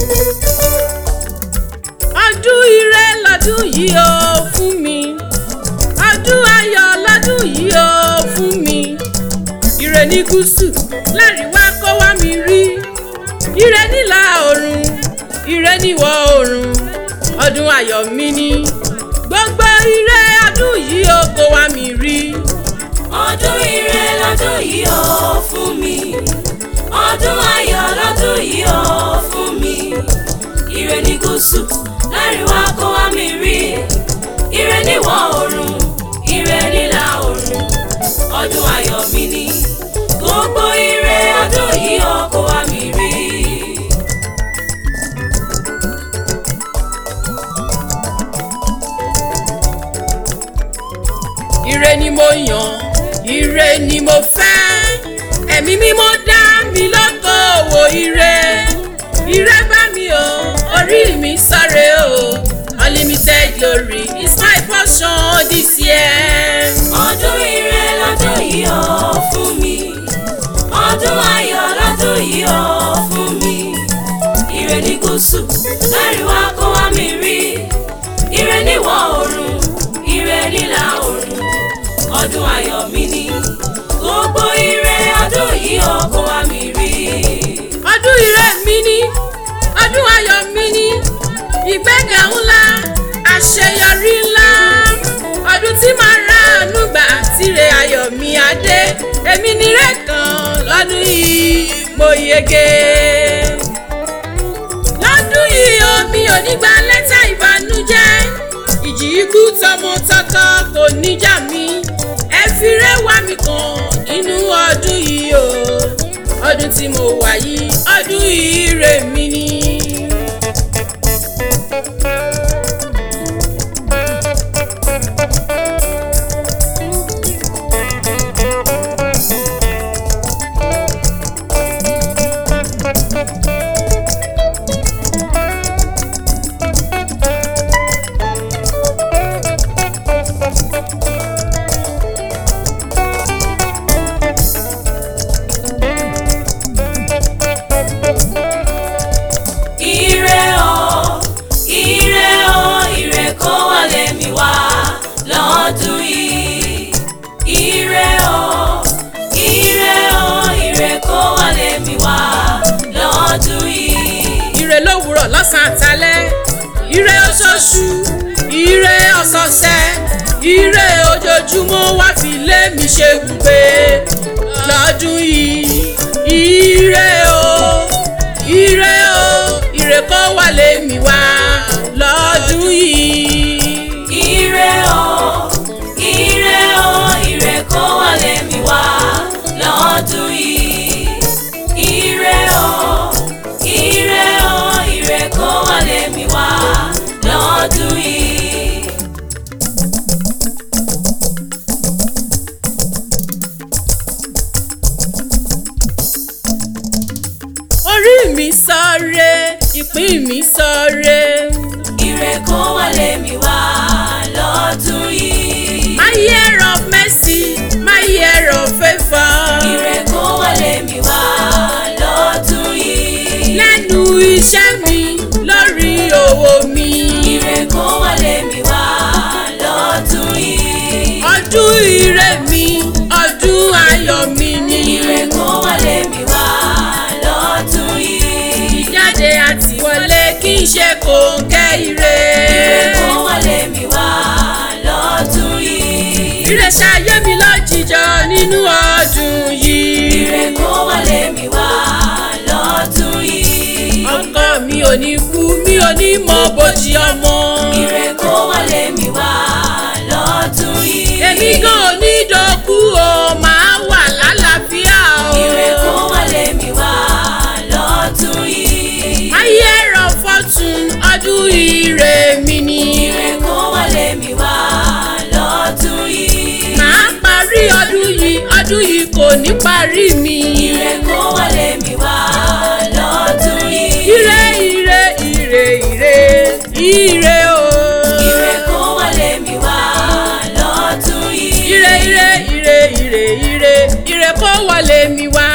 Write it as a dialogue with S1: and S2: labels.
S1: ọdún ire lọ́dún yìí ó fún mi ọdún ayọ̀ lọ́dún yìí ó fún mi ire ní gúúsù láríwá kó wá mi rí ire nílà oòrùn ire níwọ̀ oòrùn ọdún ayọ̀ mi ni gbogbo ire ọdún yìí ó kó wá mi rí
S2: ọdún ire lọ́dún yìí ó fún mi ọdún ayọ̀ lọ́dún yìí ó fún mi ire ní gúúsù láríwá kó wá mi rí ire níwọ̀ oòrùn ire nílà oòrùn ọdún ayọ̀ mi ni gbogbo ire ọdún yìí ó kó wá mi rí.
S1: ire ni mo yàn ire ni mo fẹ́ ẹ̀mí mímọ́ dá mi lọ́kọ̀ òwò ire ire bá mi o orí mi sáré o unlimited glory is my portion this year.
S2: ọdún ire lọ́dún yìí ó fún mi ọdún ayọ̀ lọ́dún yìí ó fún mi ire ní gúúsù láríwá kó wá mi rí ire níwọ̀ oòrùn ire nílà oòrùn ọdún ayọ̀ mi ni gbogbo ire ọdún yìí ó kó wá mi rí.
S1: ọdún ire mi ni ọdún ayọ̀ mi ni ìgbéga ńlá àṣeyọrí ńlá ọdún tí màá ra àánú gbà tíre ayọ̀ mi adé èmi nírè kan lọ́dún yìí mo yege. lọ́dún yìí omi ò ní gba lẹ́tà ìbànújẹ́ ìjì ikú tọmọtọkọ kò níjà mi ẹ fi rẹwà mi kan nínú ọdún yìí o ọdún tí mo wà yìí ọdún ire mi ni.
S2: Ire o, ire o, ire kó wọlé mi wá lọ́dún yìí. Ire o, ire o, ire kó wọlé mi wá lọ́dún yìí.
S1: ire lówùúrọ̀ lọ́sàn-án àtàlẹ́ ire oṣooṣù ire ọ̀sọ̀ọ̀sẹ̀ ire ojoojúmọ́ wá fi lé mi ṣe gbùgbé lọ́dún yìí ire o ire o ire kó wá lé mi wá lọ́dún yìí.
S2: Ire o, ire o, ire kó wọlé mi wá lọ́dún yìí. Ire o, ire o, ire kó wọlé mi wá lọ́dún yìí.
S1: orí mi sọre ìpín mi sọre.
S2: Ire kó wọlé mi wá lọ́dún yìí.
S1: My year of mercy, my year of favour.
S2: Ire kó wọlé mi wá lọ́dún yìí.
S1: lẹ́nu iṣẹ́ mi lórí òwò mi.
S2: Ire kó wọlé mi wá lọ́dún yìí.
S1: ọdún ire mi ọdún ayọ̀ mi ni.
S2: Ire kó wọlé mi wá lọ́dún yìí.
S1: ìjáde àti wọlé kí n ṣe kòńgẹ́ ire.
S2: Ire kó wọlé mi wá lọ́dún yìí.
S1: ire ṣayé mi lójijọ nínú ọdún yìí.
S2: Ire kó wọlé mi wá lọ́dún yìí.
S1: ọkọ mi ò ní kú mi ò ní mọ bójì ọmọ.
S2: Ire kó wọlé mi wá lọ́dún yìí.
S1: èmi gan ò ní dọ̀kú o máa wà lálàáfíà o.
S2: Ire kó wọlé mi wá lọ́dún yìí.
S1: My year of fortune ọdún ire mi ni.
S2: Ire kó wọlé mi wá lọ́dún yìí.
S1: Màá parí ọdún yìí, ọdún yìí kò ní parí mi.
S2: Ire kó wọlé mi wá lọ́dún yìí.
S1: Ire ire ire ire ire o.
S2: Ire kó wọlé mi wá lọ́dún yìí.
S1: Ire ire ire ire ire ire kó wọlé mi wá